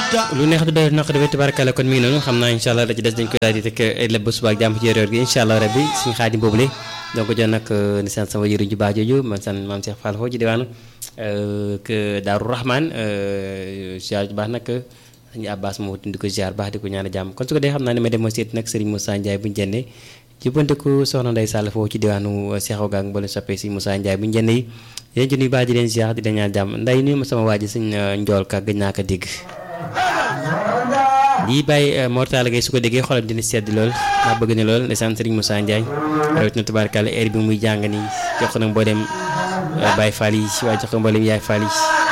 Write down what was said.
lu neex du doy naq dafay tubaarkàlla kon mi ngi noonu xam naa incha allah da ci des dañ koy daal di teg lépp ba suba ak jàmm ci yor-yor gi incha allah rabbi suñu xaadim boobule donc jox nag ni sant sama yëriñ ju baax jooju man sant maam Cheikh Fall foofu ci diwaanu que Daaru Rahman ziar ju baax nag sëñ Abbas moo di ko ziar baax di ko ñaan jàmm kon su ko dee xam naa ne ma dem ma seet nag Serigne Moussa Ndiaye bu ñu jëndee jubbanteku soxna Ndeye Sall foofu ci diwaanu Cheikh Oga ak mboolem soppee si Moussa Ndiaye bu ñu jëndee yi yéen ci nuyu baax di leen ziar di leen ñaan jàmm nday nuyu ma sama waa ji sëñ Njool ka gëj naa ko dégg lii bàyyi mortala gay su ko déggee xolam dina sedd lool ndax bëgg na lool ndeysaan Serigne Moussa Ndiaye rawatina tubaarkàlla heure bi muy jàng nii jox ko nag mboolem Baye Fall yi waaye jox ko mboolem Yaay Fall yi